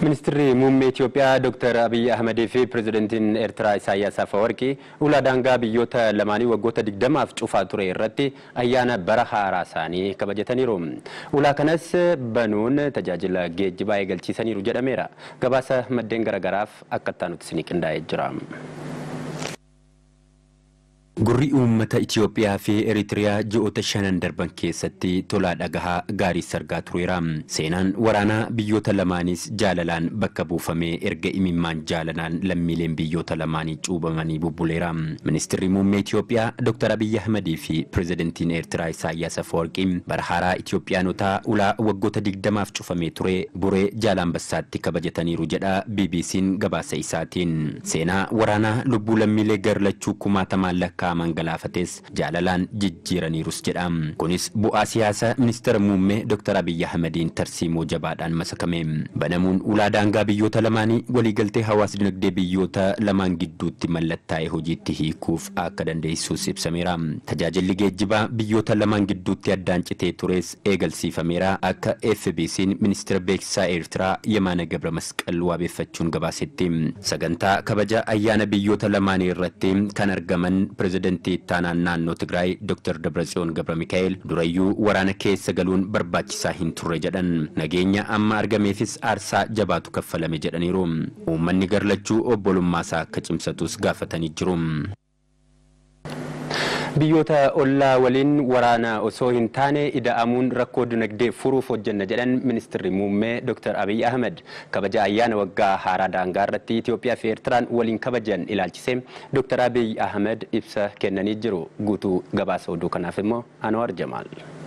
Ministeerri muummee Itoophiyaa Dr. Abiyyi Ahmedii fi pirezidantiin Eertiraa Isaayyaas Afeworqii ulaa daangaa biyyoota lamaanii waggoota digdamaaf cufaa ture irratti ayyaana bara haaraa isaanii kabajataniiru. Ulaa kanas banuun tajaajila geejjibaa eegalchiisaniiru jedhameera. Gabaasa maddeen garaagaraaf akka itti isinii qindaa'ee jira. Gurri uummata Itoophiyaa fi Eritiriyaa ji'oota shanan darban keessatti tolaa dhagahaa gaarii sargaa tureera. Seenaan waraanaa biyyoota lamaanis jaalalaan bakka buufamee erga imimmaan jaalalaan lammiileen biyyoota lamaanii cuubamanii bubbuleera. Ministeerri muummee Itoophiyaa Dr. Abiyyi Ahmedii fi pirezidantiin Eertiraa Isaayyaas Afeworqii bara haaraa Itoophiyaanotaa ulaa waggoota digdamaaf cufamee ture buree Jaalambassaatti kabajataniiru jedha BBC'n gabaasa isaatiin. Seenaa waraanaa lubbuu lammiilee garlachuu kumaatamaan lakkaa'aman galaafates jaalalaan jijjiiraniirus jedha. Kunis bu'aa siyaasa ministeera muummee Dr. Abiyyi Ahmediin tarsiimoo jabaadhaan masakame. Banamuun ulaa daangaa biyyoota lamaanii waliigaltee hawaas dinagdee biyyoota lamaan gidduutti mallattaa'e hojiitti hiikuuf akka dandeessus ibsameera. Tajaajilli geejjibaa biyyoota lamaan gidduutti addaan citee tures eegalsiifameera akka FBC'n ministeera beeksisaa Eertiraa Yemaana Gabra Masqal waabeeffachuun gabaasetti. Sagantaa kabaja ayyaana biyyoota lamaanii irratti kan argaman pirezidantii ittaanaan naannoo Tigraay Dr. Dabratsiyoon Gabra Mikaa'el durayyuu waraana keessa galuun barbaachisaa hin turre jedhan. Nageenya amma argameefis aarsaa jabaatu kaffalame jedhaniiru. Uummanni garlachuu obbolummaasaa akka cimsatus gaafatanii jiru. Biyyoota ollaa waliin waraana osoo hin taane ida'amuun rakkoo dinagdee furuuf hojjenna jedhan ministeerri muummee Dr. Abiyyi Ahmed kabaja ayyaana waggaa haaraa daangaa irratti Itoophiyaa fi Eertiraan waliin kabajan ilaalchisee Dr. Abiyyi Ahmed ibsa kennanii jiru. Guutuu gabaasa oduu kanaaf immoo Anwar Jamaal.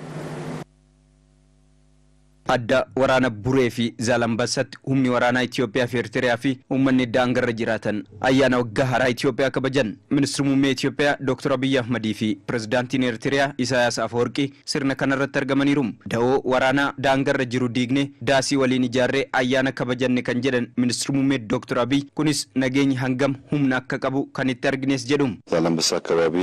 adda waraana buree fi zaalambasatti humni waraanaa Itoophiyaa fi Eertiriyaa fi uummanni daangarra jiraatan ayyaana waggaa haaraa Itoophiyaa kabajan ministeerri muummee Itoophiyaa Dr. Abiyyi Ahmadii fi pirezidaantiin Eertiriyaa Isaayaas Afeworqii sirna kanarratti argamaniiru. Da'oo waraanaa daangarra jiru diignee daasii waliin ijaarree ayyaana kabajanne kan jedhan ministeerri muummee Dr. Abiyyi kunis nageenyi hangam humna akka qabu kan itti argines jedhu. ዛላምበሳ አካባቢ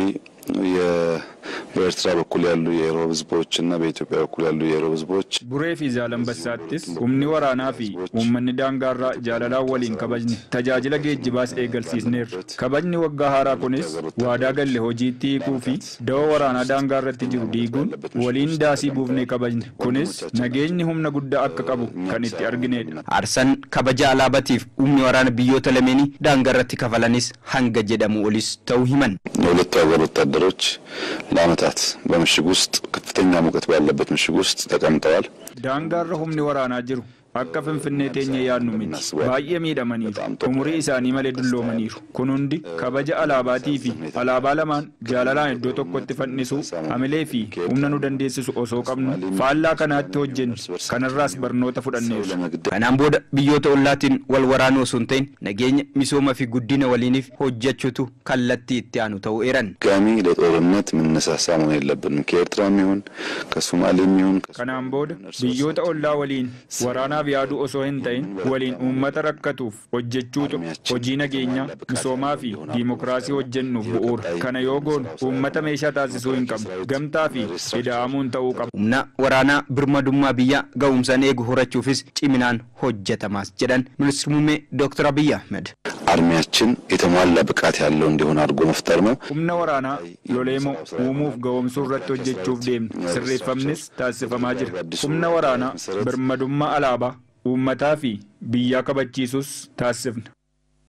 በኤርትራ በኩል ያሉ የኢሮብ ህዝቦች እና በኢትዮጵያ በኩል ያሉ የኢሮብ ህዝቦች Buree fi Zaalambassaattis humni waraanaa fi uummanni daangaarraa jaalalaan waliin kabajne tajaajila geejjibaas eegalsiisneerra. Kabajni waggaa haaraa kunis waadaa galle hojiitti hiikuu fi da'oo waraanaa daangaarratti jiru diiguun waliin daasii buufnee kabajne. Kunis nageenyi humna guddaa akka qabu kan itti arginedha. Aarsaan kabaja alaabatiif humni waraana biyyoota lameenii daangarratti kafalanis hanga jedhamu olis ta'uu himan. የሁለቱ ሀገር ወታደሮች ለአመታት በምሽግ ውስጥ ከፍተኛ ሙቀት ባለበት ምሽግ ውስጥ ተቀምጠዋል። Daangaarra humni waraanaa jiru akka finfinnee teenya yaadnu miti baay'ee miidhamaniiru umurii isaanii malee dulloomaniiru kun hundi kabaja alaabaatii fi alaabaa lamaan jaalalaan iddoo tokkotti fannisuu hamilee fi humna nu dandeessisu osoo qabnu faallaa kanaatti hojjenne kanarraas barnoota fudhanneerra. Kanaan booda biyyoota ollaatiin wal waraanuu osoo hin ta'in nageenya misooma fi guddina waliiniif hojjechuutu kallattii itti aanu ta'uu eeran. ድጋሚ ለጦርነት የምንነሳሳ መሆን የለብንም። ከኤርትራም ይሁን ከሶማሌም ይሁን Kanaan booda biyyoota ollaa waliin waraanaaf yaaduu osoo hin ta'in waliin uummata rakkatuuf hojjechuutu hojii nageenyaa misoomaa fi diimokiraasii hojjennuuf bu'uura. Kana yoo goonu uummata meeshaa taasisuu hin qabnu gamtaa fi ida'amuun ta'uu qaba. Humna waraanaa birmadummaa biyyaa ga'umsaan eegu horachuufis ciminaan hojjetamaas jedhan ministeerri muummee Dr. Abiyyi Ahmed. አርሚያችን የተሟላ ብቃት ያለው እንዲሆን አድርጎ መፍጠር ነው። Humna waraanaa loleemoo uumuuf ga'oomsuu irratti hojjechuuf deemne sirreeffamnis taasifamaa jira. Humna waraanaa birmadummaa alaabaa uummataa fi biyyaa kabachiisus taasifna.